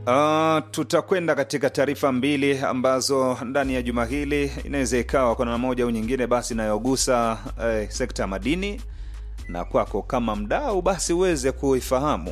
Uh, tutakwenda katika taarifa mbili ambazo ndani ya juma hili inaweza ikawa kwa namna moja au nyingine basi inayogusa eh, sekta ya madini na kwako kama mdau basi uweze kuifahamu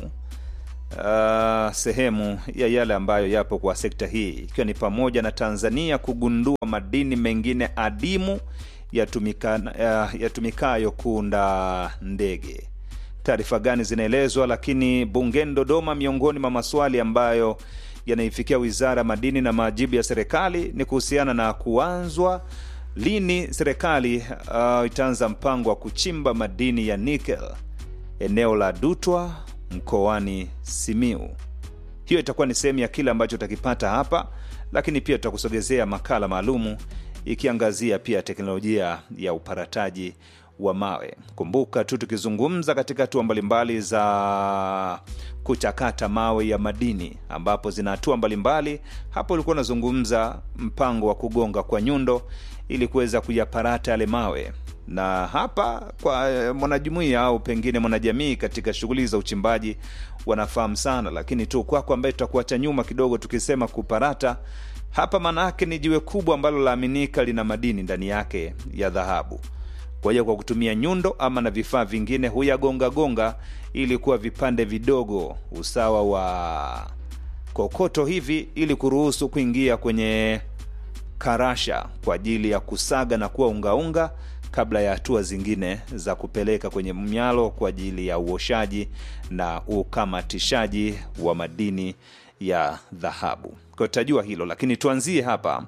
uh, sehemu ya yale ambayo yapo kwa sekta hii ikiwa ni pamoja na Tanzania kugundua madini mengine adimu yatumika- ya- yatumikayo kuunda ndege taarifa gani zinaelezwa lakini bungeni dodoma miongoni mwa maswali ambayo yanaifikia wizara ya madini na majibu ya serikali ni kuhusiana na kuanzwa lini serikali uh, itaanza mpango wa kuchimba madini ya nikel eneo la dutwa mkoani simiu hiyo itakuwa ni sehemu ya kile ambacho utakipata hapa lakini pia tutakusogezea makala maalumu ikiangazia pia teknolojia ya uparataji wa mawe kumbuka tu tukizungumza katika hatua mbalimbali za kuchakata mawe ya madini ambapo zina hatua mbalimbali hapo ulikuwa unazungumza mpango wa kugonga kwa nyundo ili kuweza kuyaparata yale mawe na hapa kwa eh, mwanajumuia au pengine mwanajamii katika shughuli za uchimbaji wanafahamu sana lakini tu kwako ambaye tutakuacha nyuma kidogo tukisema kuparata hapa maana yake ni jiwe kubwa ambalo laaminika lina madini ndani yake ya dhahabu kwa hiyo kwa kutumia nyundo ama na vifaa vingine huyagongagonga ili kuwa vipande vidogo usawa wa kokoto hivi ili kuruhusu kuingia kwenye karasha kwa ajili ya kusaga na kuwa ungaunga kabla ya hatua zingine za kupeleka kwenye mnyalo kwa ajili ya uoshaji na ukamatishaji wa madini ya dhahabu kwa tutajua hilo lakini tuanzie hapa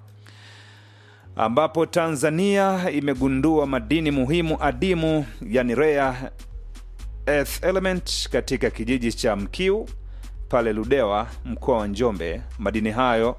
ambapo tanzania imegundua madini muhimu adimu yani rare earth element katika kijiji cha mkiu pale ludewa mkoa wa njombe madini hayo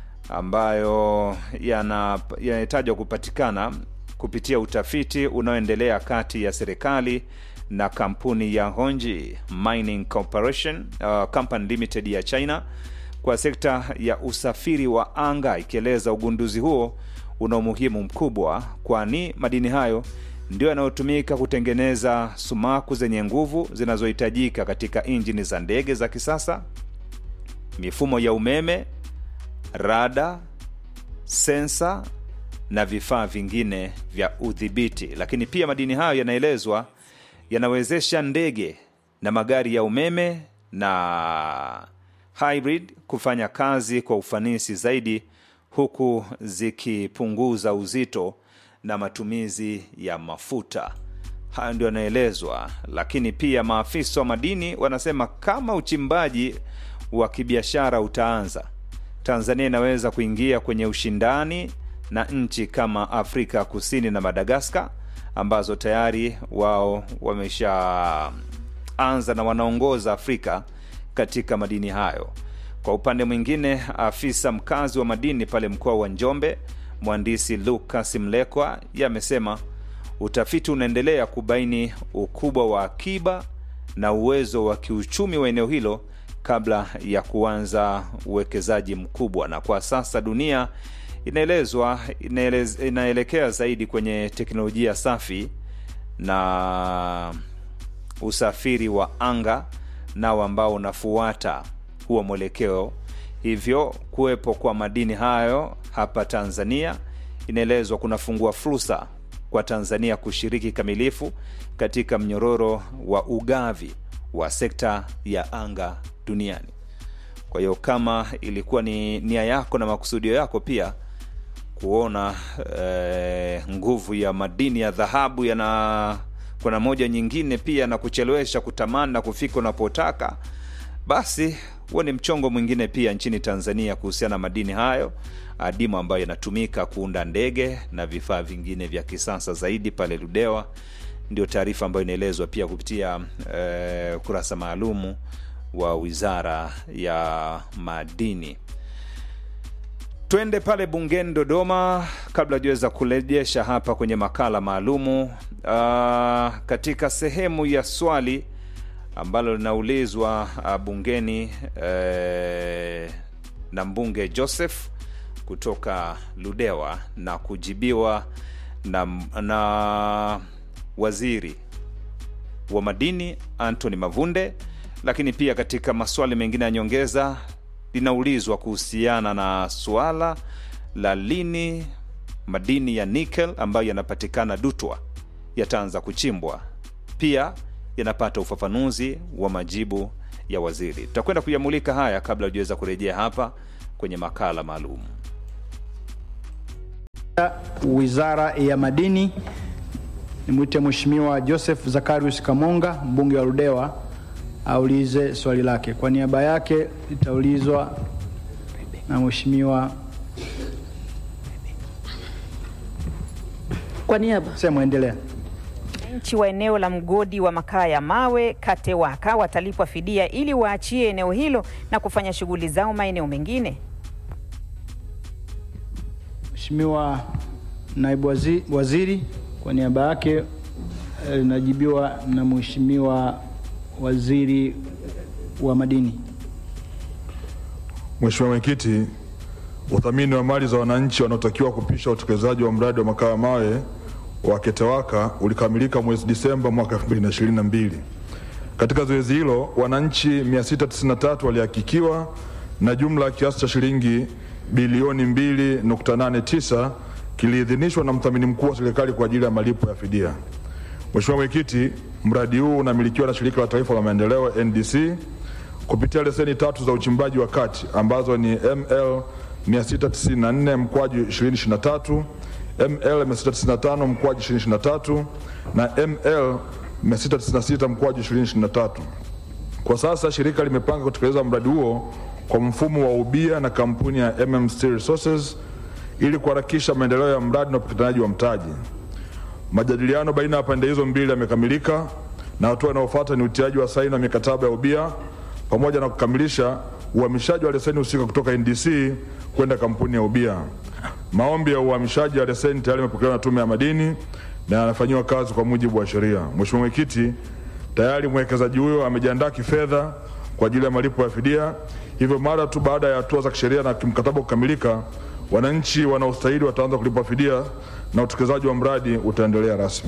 ambayo yana- yanahitajwa kupatikana kupitia utafiti unaoendelea kati ya serikali na kampuni ya honji mining corporation uh, company limited ya china kwa sekta ya usafiri wa anga ikieleza ugunduzi huo una umuhimu mkubwa kwani madini hayo ndio yanayotumika kutengeneza sumaku zenye nguvu zinazohitajika katika injini za ndege za kisasa mifumo ya umeme rada sensa na vifaa vingine vya udhibiti lakini pia madini hayo yanaelezwa yanawezesha ndege na magari ya umeme na hybrid kufanya kazi kwa ufanisi zaidi huku zikipunguza uzito na matumizi ya mafuta hayo ndio yanaelezwa lakini pia maafisa wa madini wanasema kama uchimbaji wa kibiashara utaanza tanzania inaweza kuingia kwenye ushindani na nchi kama afrika kusini na madagaskar ambazo tayari wao wameshaanza na wanaongoza afrika katika madini hayo kwa upande mwingine afisa mkazi wa madini pale mkoa wa njombe mhandisi lukas mlekwa yamesema utafiti unaendelea kubaini ukubwa wa akiba na uwezo wa kiuchumi wa eneo hilo kabla ya kuanza uwekezaji mkubwa na kwa sasa dunia inaelezwa inaelez, inaelekea zaidi kwenye teknolojia safi na usafiri wa anga nao ambao unafuata huo mwelekeo hivyo kuwepo kwa madini hayo hapa tanzania inaelezwa kunafungua fursa kwa tanzania kushiriki kamilifu katika mnyororo wa ugavi wa sekta ya anga duniani kwa hiyo kama ilikuwa ni nia yako na makusudio yako pia kuona eh, nguvu ya madini ya dhahabu yana kuna moja nyingine pia na kuchelewesha kutamani na kufika unapotaka basi huo ni mchongo mwingine pia nchini tanzania kuhusiana na madini hayo adimu ambayo yanatumika kuunda ndege na vifaa vingine vya kisasa zaidi pale ludewa ndio taarifa ambayo inaelezwa pia kupitia eh, ukurasa maalumu wa wizara ya madini twende pale bungeni dodoma kabla juweza kurejesha hapa kwenye makala maalumu uh, katika sehemu ya swali ambalo linaulizwa uh, bungeni uh, na mbunge joseph kutoka ludewa na kujibiwa na, na waziri wa madini antony mavunde lakini pia katika maswali mengine ya nyongeza linaulizwa kuhusiana na suala la lini madini ya nickel ambayo yanapatikana Dutwa yataanza kuchimbwa. Pia yanapata ufafanuzi wa majibu ya waziri. Tutakwenda kuyamulika haya kabla hujaweza kurejea hapa kwenye makala maalum. Wizara ya Madini, nimwite Mheshimiwa Joseph Zakarius Kamonga, mbunge wa Ludewa, aulize swali lake. Kwa niaba yake litaulizwa na Mheshimiwa Kwa niaba Sema, endelea. Wananchi wa eneo la mgodi wa makaa ya mawe Katewaka watalipwa fidia ili waachie eneo hilo na kufanya shughuli zao maeneo mengine. Mheshimiwa Naibu wazi- Waziri, kwa niaba yake eh, linajibiwa na Mheshimiwa Waziri wa Madini. Mheshimiwa Mwenyekiti, uthamini wa mali za wananchi wanaotakiwa kupisha utekelezaji wa mradi wa makaa ya mawe wa Ketewaka ulikamilika mwezi Disemba mwaka 2022. Katika zoezi hilo, wananchi 693 walihakikiwa na jumla ya kiasi cha shilingi bilioni 2.89 kiliidhinishwa na mthamini mkuu wa serikali kwa ajili ya malipo ya fidia. Mheshimiwa Mwenyekiti, mradi huu unamilikiwa na Shirika la Taifa la Maendeleo NDC kupitia leseni tatu za uchimbaji wa kati ambazo ni ML 694 mkwaju 2023, ML 695 mkwaju 2023 na ML 696 mkwaju 2023. Kwa sasa shirika limepanga kutekeleza mradi huo kwa mfumo wa ubia na kampuni ya MMC Resources ili kuharakisha maendeleo ya mradi na upatikanaji wa mtaji. Majadiliano baina ya pande hizo mbili yamekamilika na hatua inayofuata ni utiaji wa saini wa mikataba ya ubia pamoja na kukamilisha uhamishaji wa leseni husika kutoka NDC kwenda kampuni ya ubia. Maombi ya uhamishaji wa leseni tayari yamepokelewa na Tume ya Madini na yanafanyiwa kazi kwa mujibu wa sheria. Mheshimiwa Mwenyekiti, tayari mwekezaji huyo amejiandaa kifedha kwa ajili ya malipo ya fidia. Hivyo mara tu baada ya hatua za kisheria na kimkataba kukamilika, wananchi wanaostahili wataanza kulipa fidia na utekelezaji wa mradi utaendelea rasmi.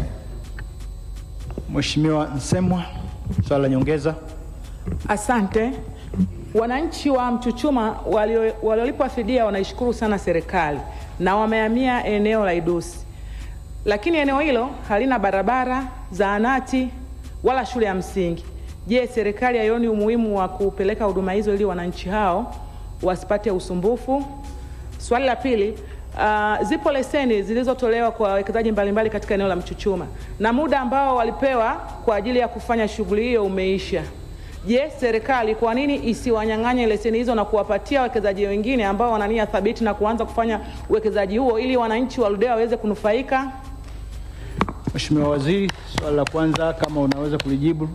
Mheshimiwa Nsemwa, swali la nyongeza. Asante. Wananchi wa Mchuchuma walio- waliolipwa fidia wanaishukuru sana serikali na wamehamia eneo la Idusi, lakini eneo hilo halina barabara, zahanati wala shule ya msingi. Je, serikali haioni umuhimu wa kupeleka huduma hizo ili wananchi hao wasipate usumbufu? Swali la pili, uh, zipo leseni zilizotolewa kwa wawekezaji mbalimbali katika eneo la Mchuchuma na muda ambao walipewa kwa ajili ya kufanya shughuli hiyo umeisha. Je, serikali kwa nini isiwanyang'anye leseni hizo na kuwapatia wawekezaji wengine ambao wana nia thabiti na kuanza kufanya uwekezaji huo ili wananchi wa Ludewa waweze kunufaika? Mheshimiwa Waziri, swali la kwanza kama unaweza kulijibu,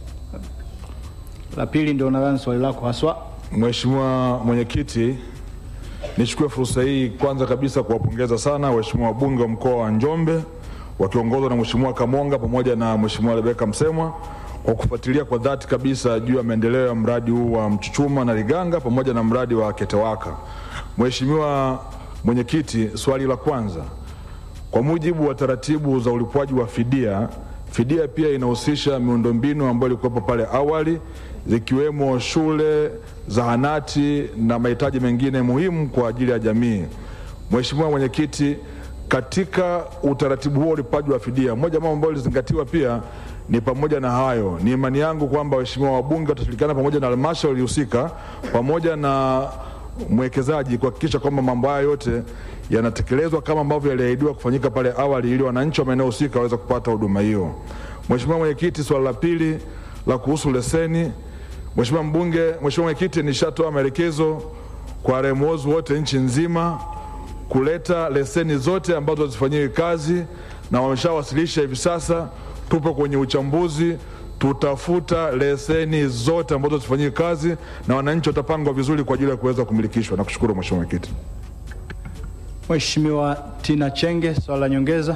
la pili ndio nadhani swali lako haswa. Mheshimiwa Mwenyekiti, nichukue fursa hii kwanza kabisa kuwapongeza sana waheshimiwa wabunge wa mkoa wa Njombe wakiongozwa na Mheshimiwa Kamonga pamoja na Mheshimiwa Rebeka Msemwa kwa kufuatilia kwa dhati kabisa juu ya maendeleo ya mradi huu wa Mchuchuma na Liganga pamoja na mradi wa Ketewaka. Mheshimiwa Mwenyekiti, swali la kwanza kwa mujibu wa taratibu za ulipwaji wa fidia, fidia pia inahusisha miundombinu ambayo ilikuwepo pale awali zikiwemo shule, zahanati na mahitaji mengine muhimu kwa ajili ya jamii. Mheshimiwa Mwenyekiti, katika utaratibu huo ulipaji wa fidia, moja ya mambo ambayo ilizingatiwa pia ni pamoja na hayo. Ni imani yangu kwamba waheshimiwa wabunge watashirikiana pamoja na halmashauri husika pamoja na mwekezaji kuhakikisha kwamba mambo haya yote yanatekelezwa kama ambavyo yaliahidiwa kufanyika pale awali ili wananchi wa maeneo husika waweze kupata huduma hiyo. Mheshimiwa Mwenyekiti, swala la pili la kuhusu leseni, Mheshimiwa mbunge, Mheshimiwa Mwenyekiti, nishatoa maelekezo kwa RMOs wote nchi nzima kuleta leseni zote ambazo hazifanyiwi kazi na wameshawasilisha hivi sasa. Tupo kwenye uchambuzi, tutafuta leseni zote ambazo hazifanyiwi kazi na wananchi watapangwa vizuri kwa ajili ya kuweza kumilikishwa. Nakushukuru Mheshimiwa Mwenyekiti. Mheshimiwa Tina Chenge, swali la nyongeza.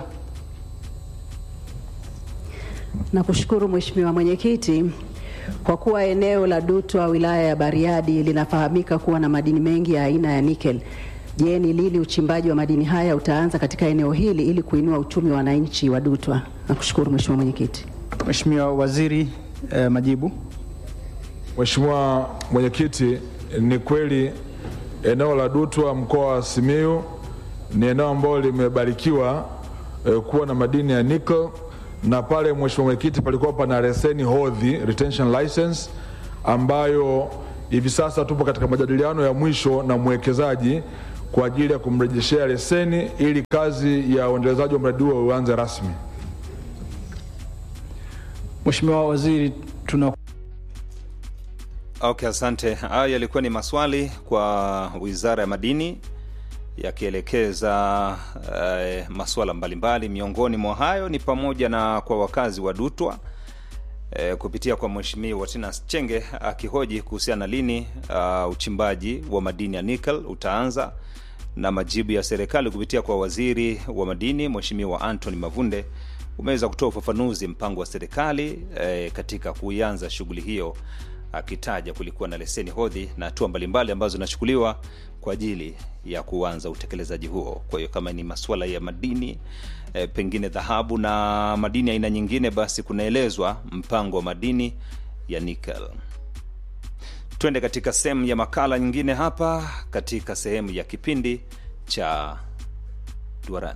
Nakushukuru Mheshimiwa Mwenyekiti. Kwa kuwa eneo la Dutwa wilaya ya Bariadi linafahamika kuwa na madini mengi ya aina ya nikel, je, ni lini uchimbaji wa madini haya utaanza katika eneo hili ili kuinua uchumi wa wananchi wa Dutwa? Nakushukuru Mheshimiwa Mwenyekiti. Mheshimiwa Waziri, eh, majibu. Mheshimiwa Mwenyekiti, ni kweli eneo la Dutwa mkoa wa Simiyu ni eneo ambalo limebarikiwa eh, kuwa na madini ya nickel na pale Mheshimiwa Mwenyekiti, palikuwa pana leseni hodhi retention license ambayo hivi sasa tupo katika majadiliano ya mwisho na mwekezaji kwa ajili ya kumrejeshea leseni ili kazi ya uendelezaji wa mradi huo uanze rasmi. Mheshimiwa Waziri, tuna Okay, asante. Hayo yalikuwa ni maswali kwa Wizara ya Madini yakielekeza eh, masuala mbalimbali. Miongoni mwa hayo ni pamoja na kwa wakazi wa Dutwa eh, kupitia kwa Mheshimiwa Tinas Chenge akihoji kuhusiana na lini uh, uchimbaji wa madini ya nickel utaanza na majibu ya serikali kupitia kwa waziri wa madini Mheshimiwa Anthony Mavunde umeweza kutoa ufafanuzi mpango wa serikali eh, katika kuianza shughuli hiyo akitaja kulikuwa na leseni hodhi na hatua mbalimbali ambazo zinachukuliwa kwa ajili ya kuanza utekelezaji huo. Kwa hiyo kama ni masuala ya madini e, pengine dhahabu na madini aina nyingine, basi kunaelezwa mpango wa madini ya nickel. Twende katika sehemu ya makala nyingine hapa katika sehemu ya kipindi cha Duarani.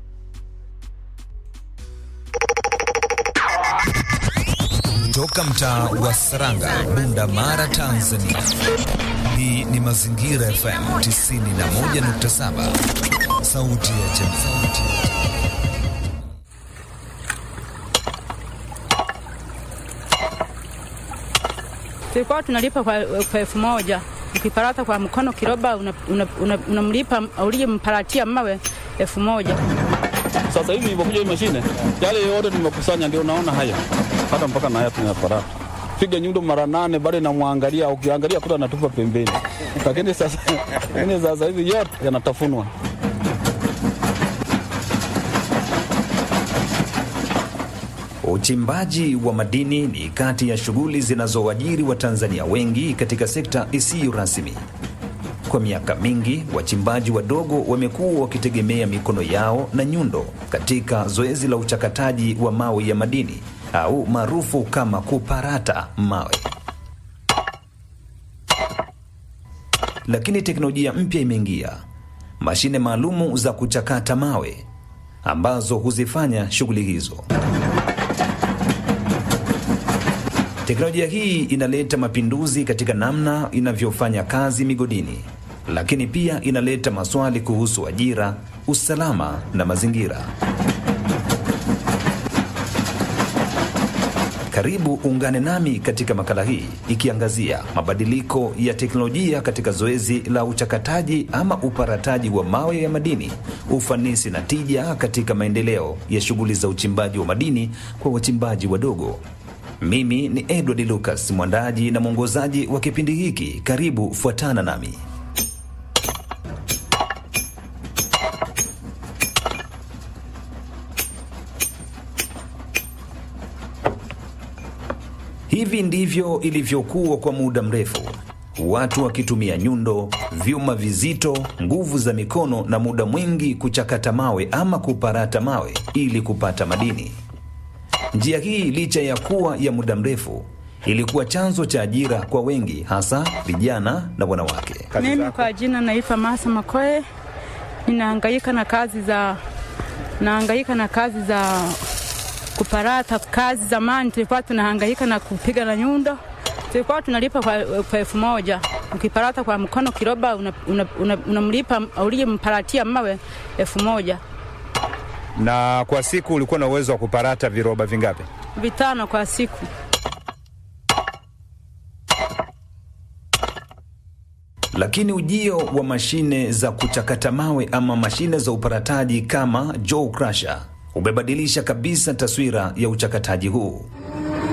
Toka mtaa wa Saranga, Bunda Mara, Tanzania. Hii ni Mazingira FM 91.7, sauti ya jamii. tulikuwa tunalipa kwa, kwa elfu moja ukiparata kwa mkono kiroba unamlipa una, una, una uliyemparatia mawe elfu moja Sasa hivi ilivyokuja hii mashine, yale yote tumekusanya, ndio unaona haya, hata mpaka na haya tunaparata piga nyundo mara nane, bado namwangalia, ukiangalia kuta anatupa pembeni, lakini sasa lakini sasa hivi yote yanatafunwa. Uchimbaji wa madini ni kati ya shughuli zinazowaajiri Watanzania wengi katika sekta isiyo rasmi. Kwa miaka mingi, wachimbaji wadogo wamekuwa wakitegemea mikono yao na nyundo katika zoezi la uchakataji wa mawe ya madini au maarufu kama kuparata mawe. Lakini teknolojia mpya imeingia, mashine maalumu za kuchakata mawe ambazo huzifanya shughuli hizo. Teknolojia hii inaleta mapinduzi katika namna inavyofanya kazi migodini, lakini pia inaleta maswali kuhusu ajira, usalama na mazingira. Karibu ungane nami katika makala hii ikiangazia mabadiliko ya teknolojia katika zoezi la uchakataji ama uparataji wa mawe ya madini, ufanisi na tija katika maendeleo ya shughuli za uchimbaji wa madini kwa wachimbaji wadogo. Mimi ni Edward Lucas, mwandaji na mwongozaji wa kipindi hiki. Karibu, fuatana nami. Hivi ndivyo ilivyokuwa kwa muda mrefu, watu wakitumia nyundo, vyuma vizito, nguvu za mikono na muda mwingi kuchakata mawe ama kuparata mawe ili kupata madini. Njia hii licha ya kuwa ya muda mrefu ilikuwa chanzo cha ajira kwa wengi, hasa vijana na wanawake. Mimi kwa jina naitwa Masa Makoe, ninahangaika na kazi za nahangaika na kazi za kuparata. Kazi zamani tulikuwa tunahangaika na kupiga na nyundo, tulikuwa tunalipa kwa, kwa elfu moja ukiparata kwa mkono kiroba unamlipa una, una, una uliyemparatia mawe elfu moja Na kwa siku ulikuwa na uwezo wa kuparata viroba vingapi? vitano kwa siku. Lakini ujio wa mashine za kuchakata mawe ama mashine za uparataji kama Joe Crusher umebadilisha kabisa taswira ya uchakataji huu.